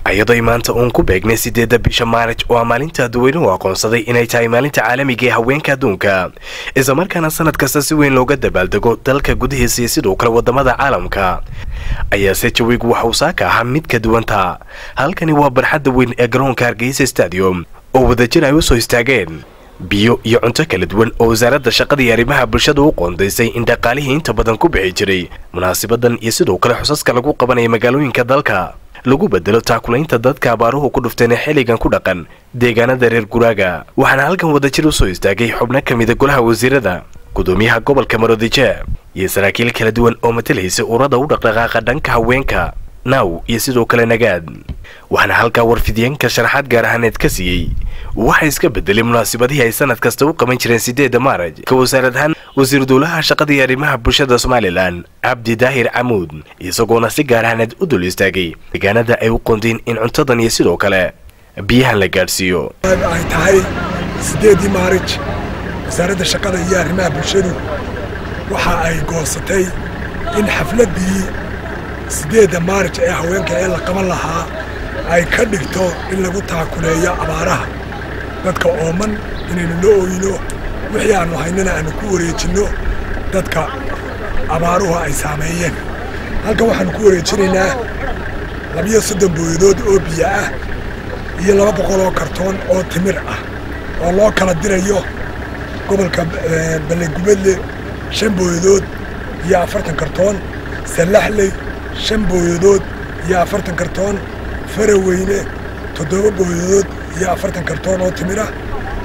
iyadoo maanta uun ku beegnay sideedda bisha maarij oo maalinta dadweynuhu aqoonsaday inay tahay maalinta caalamiga ee haweenka adduunka islamarkaana sanad kasta si weyn looga dabaaldego dalka gudihiisa iyo sidoo kale wadamada caalamka ayaase jawigu waxa uu saaka ahaa mid ka duwanta halkani waa barxadda weyn ee garoonka hargeysa stadium oo wadajir ay u soo istaageen biyo iyo cunto kala duwan oo wasaaradda shaqada iyo arrimaha bulshada u qoondaysay in dhaqaalihii inta badan ku bixi jiray munaasibadan iyo sidoo kale xusaska lagu qabanaya magaalooyinka dalka lagu bedelo taakulaynta dadka abaaruhu ku dhufteen ee xilligan ku dhaqan deegaanada reer guraaga waxaana halkan wadajir u soo istaagay xubno ka mida golaha wasiirada gudoomiyaha gobolka maroodijeer iyo saraakiil kala duwan oo matalaysa urada u dhaqdhaqaaqa dhanka haweenka naaw iyo sidoo kale nagaad waxaana halkaa warfidyaenka sharaxaad gaar ahaaneed ka siiyey waxaa iska bedelay munaasibadihii ay sanad kasta u qaban jireen sideedda maaraj ka wasaarad ahaan wasiir dowlaha shaqada iyo arrimaha bulshada somalilan cabdi daahir camuud isagoona si gaar ahaaneed u dul istaagay deegaanada ay u qoondeen in cuntadan iyo sidoo kale biyahan la gaadhsiiyo ay tahay sideedii maarij wasaaradda shaqada iyo arrimaha bulshadu waxa ay goosatay in xafladdii sideedda maarij ee haweenka ee la qaban lahaa ay ka dhigto in lagu taakuleeyo abaaraha dadka ooman inaynu la ooyino wixii aannu haynana aannu ku wareejinno dadka abaaruhu ay saameeyeen halkan waxaannu ku wareejinaynaa labiyo soddon booyadood oo biyo ah iyo laba boqol oo kartoon oo timir ah oo loo kala dirayo gobolka ballegubadle shan booyadood iyo afartan kartoon sallaxley shan booyadood iyo afartan kartoon faraweyne toddoba booyadood iyo afartan kartoon oo timir ah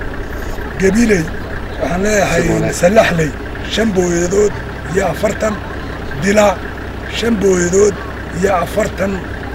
gabiley waxaan leeyahay sallaxley shan booyadood iyo afartan dila shan booyadood iyo afartan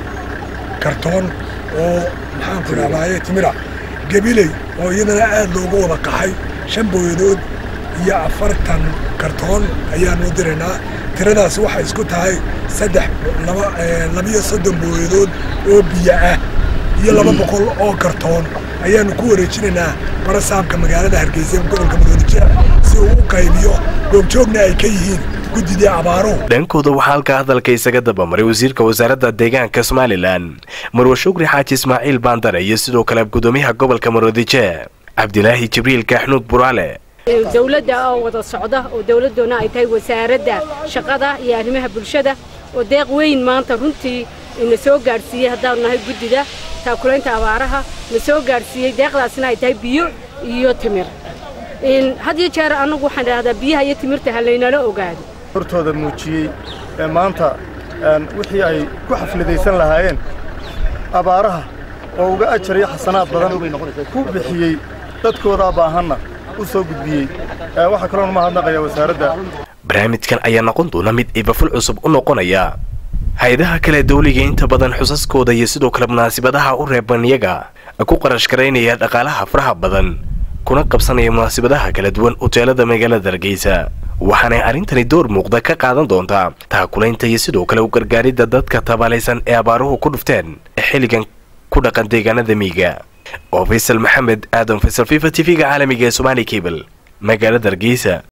kartoon oo maxaanku idhahdaaye timira gabiley oo iyadana aad loogu wada qaxay shan booyadood iyo afartan kartoon ayaanu diraynaa tiradaas waxay isku tahay saddex labiyo soddon booyadood oo biyo ah iyo laba boqol oo kartoon ayaanu ku wareejinaynaa barasaabka magaalada hargeysa gobolka madoodijeer si uu u qaybiyo goobjoogna ay ka yihiin guddidii abaaruhu dhankooda waxaa halkaa hadalka isaga dabamaray wasiirka wasaaradda deegaanka somalilan marwe shukri xaaji ismaaciil baandare iyo sidoo kale gudoomiyaha gobolka maroodijeer cabdilaahi jibriil kaaxnuug buraale dawladda oo wada socda oo dawladdoona ay tahay wasaaradda shaqada iyo arrimaha bulshada oo deeq weyn maanta runtii na soo gaadhsiiyey haddaanu nahay guddida taakulaynta abaaraha na soo gaadhsiiyey deeqdaasna ay tahay biyo iyo timir had iyo jeer annagu waxaan idhahdaa biyaha iyo timirta ha laynala ogaado hortooda muujiyey ee maanta wixii ay ku xafladaysan lahaayeen abaaraha oo uga ajar iyo xasanaad badan ku bixiyey dadkoodaa baahanna u soo gudbiyey waxaa kaloon mahadnaqaya wasaaradda barnaamijkan ayaa noqon doona mid ibaful cusub u noqonaya hay-adaha kale dawliga inta badan xusaskooda iyo sidoo kale munaasibadaha u reeban iyaga ku qarash garaynaya dhaqaalaha faraha badan kuna qabsanaya munaasibadaha kala duwan uteelada magaalada hargeysa waxaanay arrintani door muuqda ka qaadan doontaa taakulaynta iyo sidoo kale u gargaaridda dadka tabaalaysan ee abaaruhu ku dhufteen ee xilligan ku dhaqan deegaanada miiga oo faysal maxamed aadan faysal fifa t v-ga caalamiga ee somaali cable magaalada hargeysa